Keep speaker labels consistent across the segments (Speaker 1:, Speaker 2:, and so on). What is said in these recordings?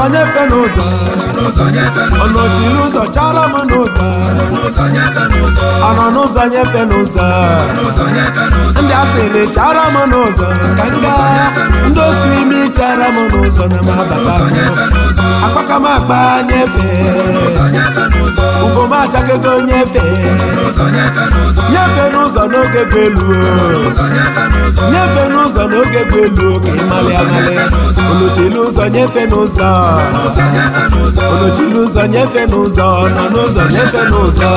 Speaker 1: nyefe n'ụzọ ọnọ chiri ụzọ chara m n'ụzọ ọnọ n'ụzọ nyefe n'ụzọ ndị asịrị chara m n'ụzọ ka m gaa ndị osu imi chara m n'ụzọ na m abata akpaka m akpa nyefe ugom achakego nyefe nyefe n'ụzọ n'oge bụ elu nyefe n'ụzọ n'oge bụ elu ka ị malị amalị olochili ụzọ nyefe n'ụzọ olochili ụzọ nyefe n'ụzọ nọ n'ụzọ nyefe n'ụzọ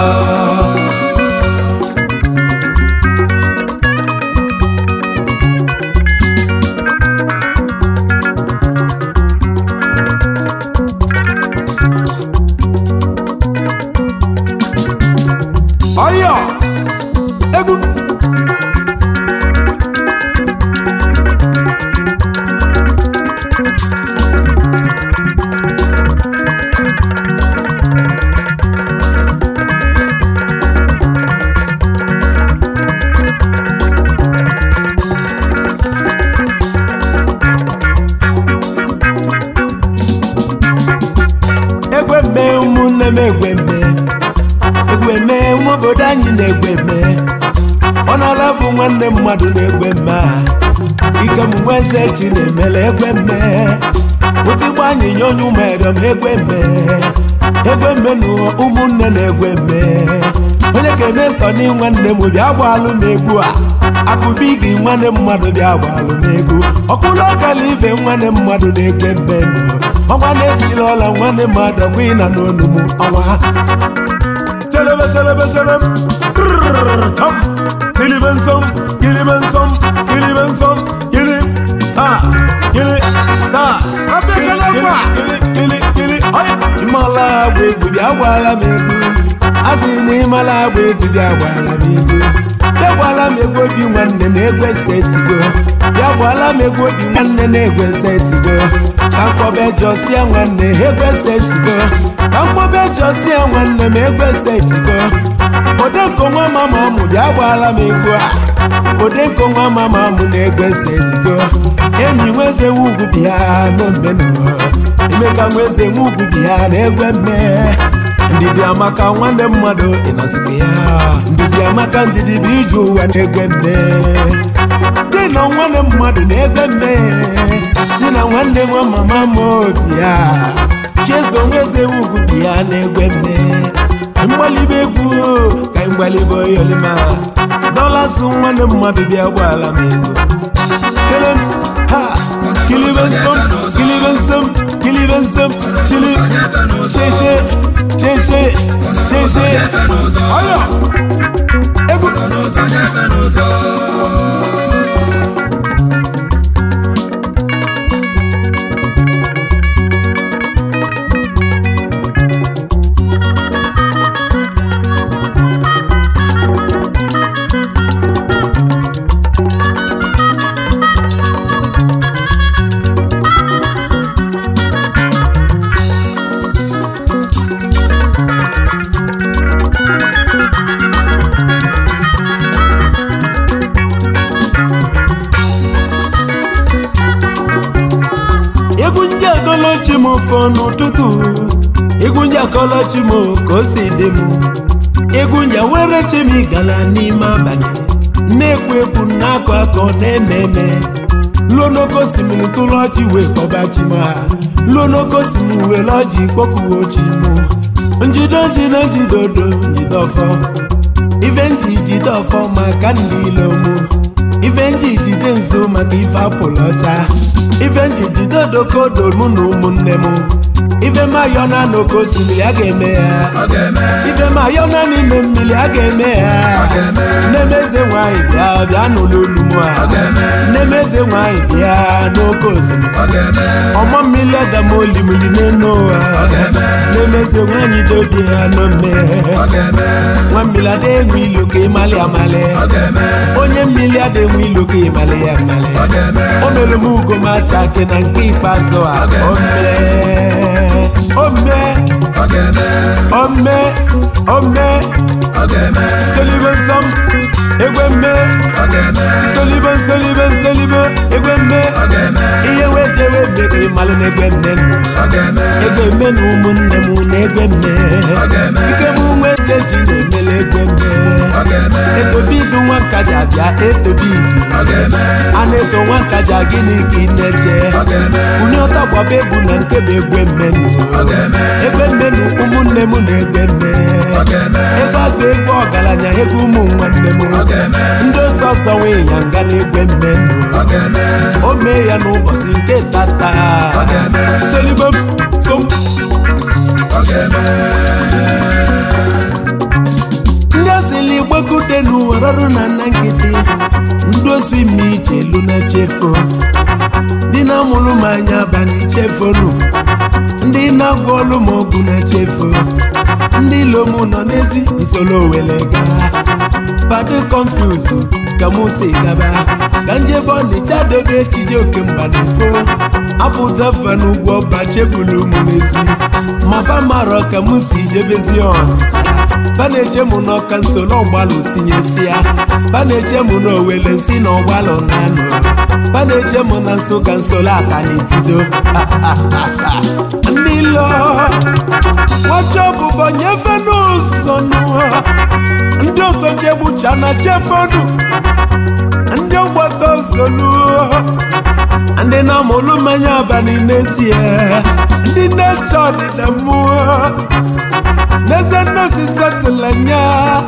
Speaker 1: ọyọ egwu egwe mme ụmụnne m egwe mme egwe mme ụmụ obodo anyị na-egwe mme ọ nọla bụ nwanne mmadụ na-egwe mme a ike m nwa eze chi na-emele egwe mme ụtigbo anyị nye onye ụmụere m egwe mme egwe mme na ụmụnne na-egwe mme onye kene so ni nwanne m bịa gbaalụ m egwu a akụbi gị nwanne mmadụ bịa gbaalụ m egwu ọkụlụ ọkala ibe nwanne mmadụ na-egwe mme nụ ọnwa na-ejiri ọla nwanne mmadụ ọgwụ ịna n'onu m ọnwa Celebe celebe celem Trrrr, Tam Siliben som Giliben som Giliben som Gili Sa Gili Da
Speaker 2: Abekele kwa.
Speaker 1: Gili Gili Gili Oye Ịmala agba egwu bịa gwala m egwu Asị na ịmala agba egwu bịa gwala m egwu Bịa gwala m egwu obi nwanne na-egwe setigo Bịa gwala m egwu obi nwanne na-egwe setigo Ka mkpọbe jọsịa nwanne egwe setigo Ka mkpọbe jọsịa nwanne m egwe setigo Odenko nwa mama mụ bịa gwala m egwu a Odenko nwa mama mụ na-egwe setigo Enyi nweze nwugwu bịa n'omenụwa Emeka nweze nwugwu bịa na-egwe mme ndidi amaka nwanne mmadụ ịnọzikwa ya ndidi amaka ndidi bụ ije ụwa na-egwe mme di na nwanne mmadụ na-egwe mme di na nwanne nwa mama m obi ya chezo nweze ugwu bi ya na-egwe mme mgbalibe egwu ka mgbalibe oyolima dọlas nwanne mmadụ bịa gbala m ego kele m ha kilibe nsom kilibe nsom kilibe nsom chili cheche cheche cheche ọyọ egwu egwu ndị akọlọchi m fọ n'ụtụtụ egwu ndị akọlọchi m ka o si dị m egwu ndị were chi m gala n'ime abalị na-ekwu ekwu na-akọ akọ na-eme eme luo n'oke osimiri tụrụ ọchị wee kpọba chi m ha luo n'oke osimiri were ọjị kpọkuo chi m njide njide njide odo njide ọfọ ife nji jide ọfọ maka ndị ilo mụ ife nji jide nzu maka ife apụlụ ọcha ife nji jide odokodo mụ na ụmụnne m ife mayọna n'oke osimiri a ga-eme ya ife mayọna n'ime mmiri a ga-eme ya nnemeze nwanyị bịa bịa n'ụlọ olu m a nnemeze nwanyị bịa n'oke osimiri ọmọ mmiri adama olimiri n'enu ụwa nnemeze nwanyị dobi ya n'ome nwa mmiri ada enwe ilo ka ịmali amali onye mmiri ada enwe ilo ka ịmali ya amali o mere m ugo m acha ake na nke ikpeazụ a ome ome ome ome selibe nsọm egwe mme nsolibe nsolibe nsolibe egwe mme ihe wee jewe mme ka ịmalụ na egwe mme nọ egwe mme na ụmụnne m na egwe mme ike m nwa eze ji na-emele egwe mme etobidu nwa nkaja bịa etobidu a na-eto nwa nkaja gịnị ka ị na-eche onye ọta gbaba egwu na nke bụ egwe mmenụ egwe mmenụ ụmụnne m na egwe mme ebe a bụ egwu ọgaranya egwu ụmụ nwanne m ndị otu ọzọ nwe ya nga na egwe mmenụ o mee ya n'ụbọchị nke tata solibo som ndị asịlị gbakọte n'ụwa rọrụ na nna nkịtị ndị osi ime ije elu na chefo ndị na-amụrụ m anya abalị chefonu ndị na-agwọ ọlụ m ọgwụ na chefo ndị ilom nọ n'ezi nsoro were gaa bado confuse ka mụ si gaba ka njebe ọnịcha dobe ejije oke mba na efo apụtafa n'ugwu ọba chebulu m n'ezi ma fa marọ ka mụ si jebezi ọnịcha fa na-eche mụ n'ọka nsoro ọgbalụ tinyesi ya fa na-eche mụ n'owele nsi na ọgbalụ na anụ fa na-eche mụ na nso ka nsoro aka n'etido ndị lọ nwacha ọbụbọ nyefe n'ụzọ nụọ ndị ọzọ jegbucha na chefonu ndị ọgbata ozolu ndị na-amụlụ mmanya abalị n'ezie ndị na-eche ọdịda mmụọ n'eze nne osise tụlanya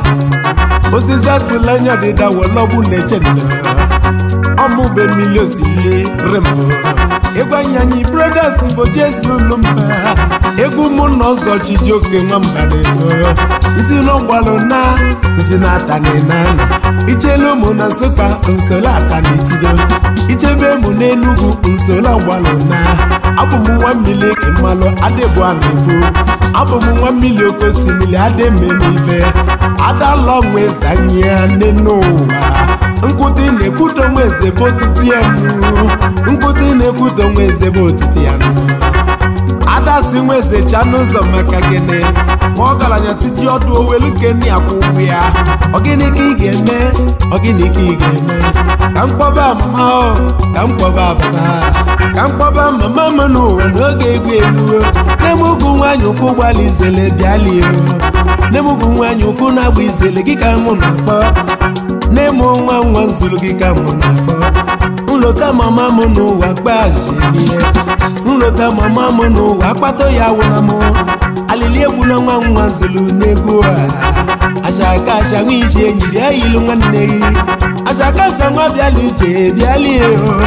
Speaker 1: osise tụlanya ọdịda wọlọgbu na-eche ndo ọmụbe mmiri osile rembo ịgwanyanyi brothers bụ jesu ulumba egwu mụ na ọzọ chijioke nwamba na-ego nsi n'ọgbalụ na nsi na atani na ana ichelu ụmụ na nsụka nsolo atani tido ichebe mụ n'enugwu nsolo ọgbalụ na abụ m nwa mmiri eke mmalụ adịbụ a na-egbu abụ m nwa mmiri oke osimiri adị mmemme ife adalọ nwe zanye ya n'enu ụwa nkụti na-ekwudo nwa eze bụ otutu ya nụ nkụti na-ekwudo nwa eze bụ otutu ya nụ adasi nwa eze cha n'ụzọ maka gịnị ma ọgaranya titi ọdụ owelu nke nne ya kwụ ụgwọ ya ọgịnị ka ị ga-eme ọgịnị ka ị ga-eme ka mkpọba mama o ka mkpọba baba ka mkpọba mama m n'ụwa n'oge egwu eluo n'emugwu nwaanyị ụkwụ gbala izele bịalie n'emugwu nwaanyị ụkwụ na-agba izele gị ka mụ na-akpọ n'ịmụ nwa nwa nzuru gị ka mụ na-akpọ nlota mama m n'ụwa gbazie nlota mama m n'ụwa akpato ya wụna m alili egwu na nwa nwa zulu n'egwu a ashaka asha nwa isi enyi bịa yilu nwanne gị ashaka asha nwa bịala ije bịalie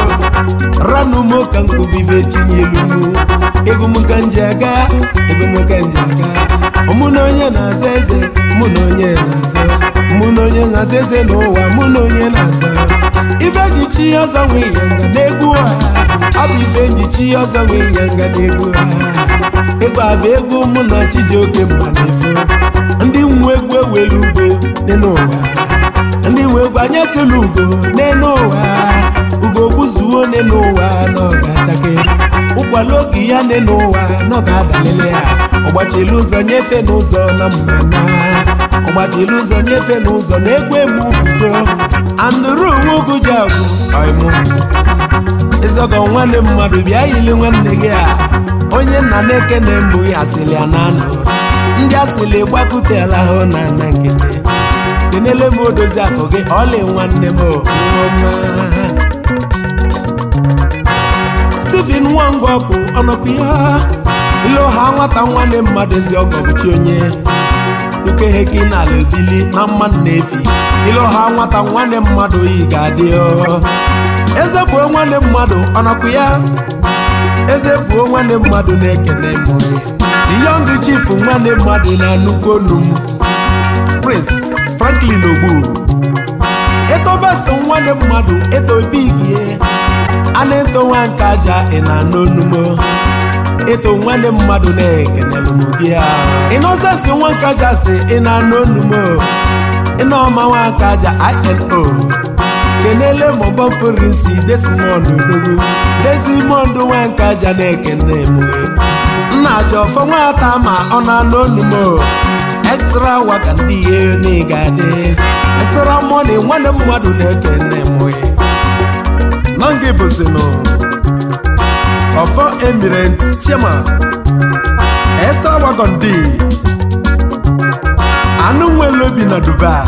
Speaker 1: ranụ m ka nkubibe chinyelu m egwu m ka nji aga egwu m ka nji aga mụ na onye na-aza eze mụ na onye na-aza mụ na onye na-aza eze n'ụwa mụ na onye na-aza ife njichi ọzọ nwe ịnyanga n'egwu a ọ bụ ife njichi ọzọ nwe ịnyanga n'egwu a egwu a bụ egwu mụ na chijioke mma na-efo ndị nwe egwu ewelu ugbo n'elu ụwa ndị nwe egwu anya tụlụ ugo n'elu ụwa ugo gbuzuo n'elu ụwa na ọ ga-achake ụkwala oge ya n'elu ụwa na ọ ga-adalele ya ọgbachila ụzọ nyefe n'ụzọ na mmana ọgbachila ụzọ nyefe n'ụzọ na egwu emu fugo andụrụ onwe ugwu ji agwụ ọimụ ịzọgọ nwanne mmadụ bịa yili nwanne gị a onye nna na-eke na-emu ya asịlị ya na anọ ndị asịlị gbakụtela ahụ na ana nkịtị kenele m odozi akụ gị ọlị nwanne m ọma Stephen Nwangọkụ ọnọkụ ya ilu ha nwata nwanne mmadụ ezi ọgọbụchi onye ukeheki n'ala ebili na mmadụ na-efi ilu ha nwata nwanne mmadụ yi ga-adị eze bụ nwanne mmadụ ọnọkụ ya eze bụ nwanne mmadụ na-ekene mụ the young chief nwanne mmadụ na nnukwu onu m prince franklin ogbu etobesi nwanne mmadụ etobigie a na-eto nwa nke aja ị na-anụ onumo eto nwanne mmadụ na-ekenelu m gị ịnọsenti nwa nke aja si ị na-anụ onumo ịnọọma nwa nke aja ino kenele mọbọ prinsi desimond odogwu desimond nwa nke aja na-ekene m nna aja ọfọ nwata ma ọ na-anụ onumo extra waka ndị ihe n'ịga dị extra money nwanne mmadụ na-ekene na nga bụzinụ ọfọ emirent chairman extra wagon d anụ nwere obi na dubai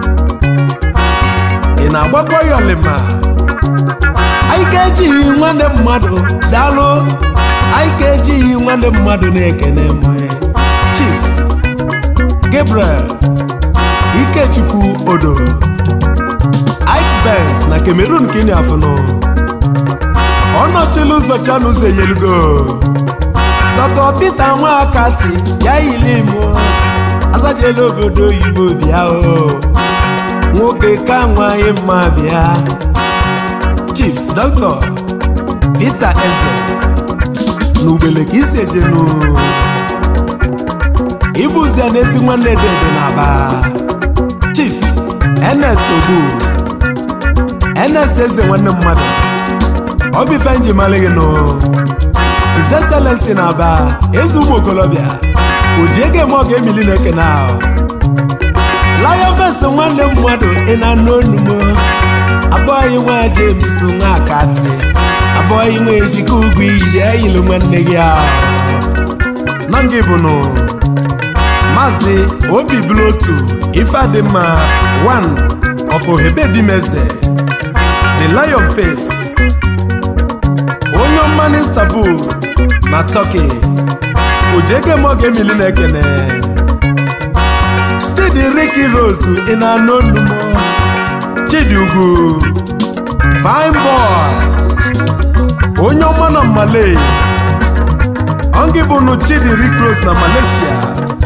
Speaker 1: ị na-agbakwa ya ọlịma anyị ga-ejighị nwanne mmadụ daalụ anyị ga-ejighị nwanne mmadụ na-ekene mụ chief gabriel ikechukwu odo ike benz na cameroon ka ị na-afụnụ ọ nọchila ụzọ chanụzọ eyelugo dọkọ pete nwakati ya yili mụ azajela obodo oyibo bịa o nwoke ka nwanyị mma bịa chief dọkịta peter eze na ugbele ka isi ejenu ịbụzie na-esi nwanne dede na aba chief ernest ogbu ernest eze nwanne mmadụ ọ bụ ife nji mara gị nụ his excellency na aba eze ụmụ okolobịa ụdị ego eme ọ ga-emili na ekene ahụ lion face nwanne mmadụ ị na-anụ onu m abụghị nwa james nwa akati abụghị nwa ejike ugwu iyiri eyili nwanne gị ahụ na ngị bụnụ maazị obi blotu ifeadịmma one of ohebedimeze the lion face onye ọma istanbul na turkey ojege ma ọ ga-emili na ekene chidi riki rose ị na-anụ onu m chidi ugwu fine boy onye ọma na malay ọngị bụnụ chidi rick rose na malaysia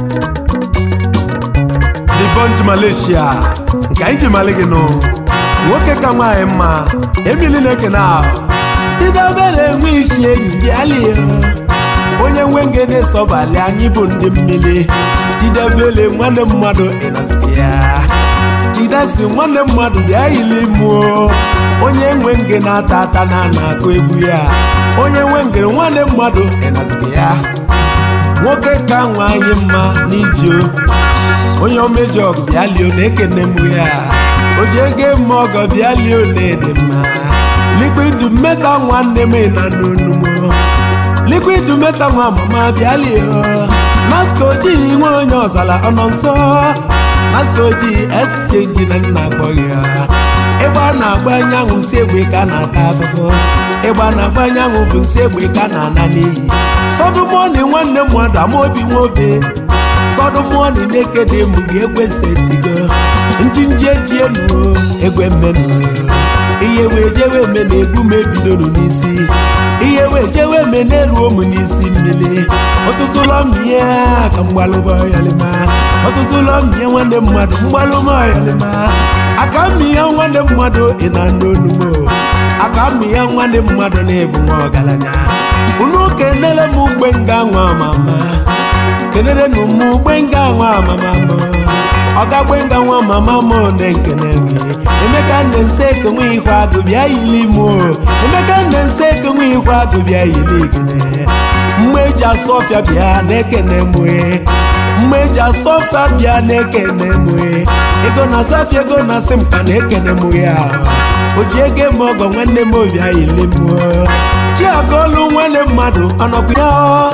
Speaker 1: the bunch malaysia nke anyị ji mali gị nụ nwoke ka nwaanyị mma emili na-ekene ahụ didobere enwe isi enyi bịalie onye nwe nge na-esobali anyị bụ ndị mmiri didebele nwanne mmadụ ịnọzite ya jidesi nwanne mmadụ bịa yili mụọ onye nwe nge na-ata ata na na-akụ egwu ya onye nwe ngere nwanne mmadụ ịnọzite ya nwoke ka nwaanyị mma n'iji onye omeji ọgụ bịa lie na-ekene m ya o ji ego eme ọgọ bịa lie na-ede mma liquid meta nwanne m na n'onu m liquid meta nwa mama bịa lie maska ojii nwe onye ọzara ọnọ nso maska ojii exchange na nna akpọghị ya ịgba na-agba anyanwụ nsi egbe ka na-ata afụfụ ịgba na-agba anyanwụ bụ nsi egbe ka na-ana n'iyi sọdụmọni nwanne mmadụ amaobi nwobe sọdụmọni na-ekede mbụ gị ekwesịtigo njinji ejienu egwe mmenu ihe wee jewe eme na egwu m ebidoro n'isi ihe wee jewe eme na-eruo m n'isi mmiri ọtụtụ ụlọ mmịa ka mgbalụba ọyalima ọtụtụ ụlọ mmịa nwanne mmadụ mgbalụma ọyalima aka mmịa nwanne mmadụ ị na-anụ onumo aka mmịa nwanne mmadụ na-ebu nwa ọgaranya unu kenele m ugbe nga nwa mama kenere nu m ugbe nga nwa mama m ọgagbe nga nwa mama m na-ekene gị emeka nne nse ekenwe ihu agụ bịa yili m emeka nne nse ekenwe ihu agụ bịa yili gịnị mgbe eji asụ ọfịa bịa na-ekene m mgbe eji asụ ọfịa bịa na-ekene m ego na asafia ego na asị m ka na-ekene m ya o ji ego eme ọgọ nwanne m obi ayili m chiagolu nwanne mmadụ ọnọkwu ya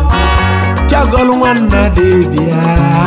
Speaker 1: chiagolu nwanna debia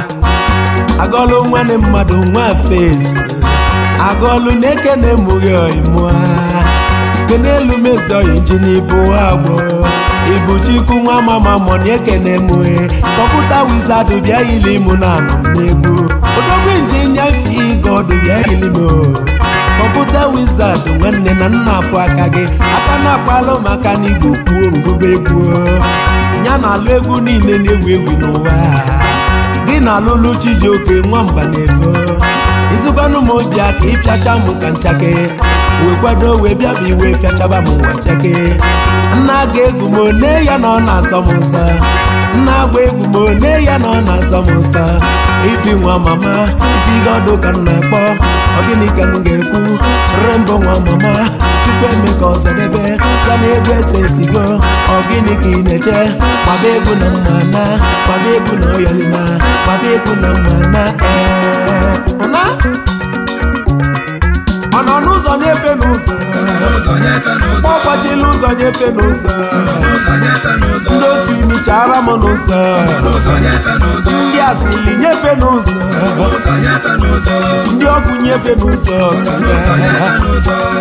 Speaker 1: agọlụ nwanne mmadụ nwa fesi agọlụ na-ekene mụghị ọimụa kenelu mezọyi ji n'ibu agbọ ibu chikwu nwa mama mọni ekene mụhe kọmputa wizard bịa yili mụ na anọ m n'egwu odogwu injinia fi god bịa yili m kọmputa wizard nwanne na nna afọ aka gị aka na-akpalụ maka na igbo kwuo ngụba egwu ya na alụ egwu niile na-ewu ewu n'ụwa gị na alụlụ chijioke nwamba na-efo izụkwanụ m obi aka ịpịacha m ka nchake wee kwado wee bịaba iwe pịachaba m nwa chake nna ga egwu m one ya na ọ na-asọ m nsọ nna agba egwu m one ya na ọ na-asọ m nsọ ifi nwa mama ifi ihe ọdụ ka m na-akpọ ọ gịnị ka m ga-ekwu rembo nwa mama chukwu eme ka ọzọdebe ya na egwu ese tigo ọ gịnị ka ị na-eche gbaba egwu na mma na gbaba egwu na ọyọlima gbaba egwu na mma na ee na ọ nọ n'ụzọ na-efe n'ụzọ
Speaker 2: Ọ nọ n'ụzọ nyefe n'ụzọ.
Speaker 1: gbọgbọ gbachila ụzọ nyefe n'ụzọ
Speaker 2: n'ụzọ nyefe n'ụzọ
Speaker 1: ndị osi michara m n'ụzọ
Speaker 2: n'ụzọ nyefe n'ụzọ
Speaker 1: ndị asịli nyefe n'ụzọ
Speaker 2: n'ụzọ nyefe n'ụzọ
Speaker 1: ndị ọgwụ nyefe n'ụzọ
Speaker 2: n'ụzọ nyefe n'ụzọ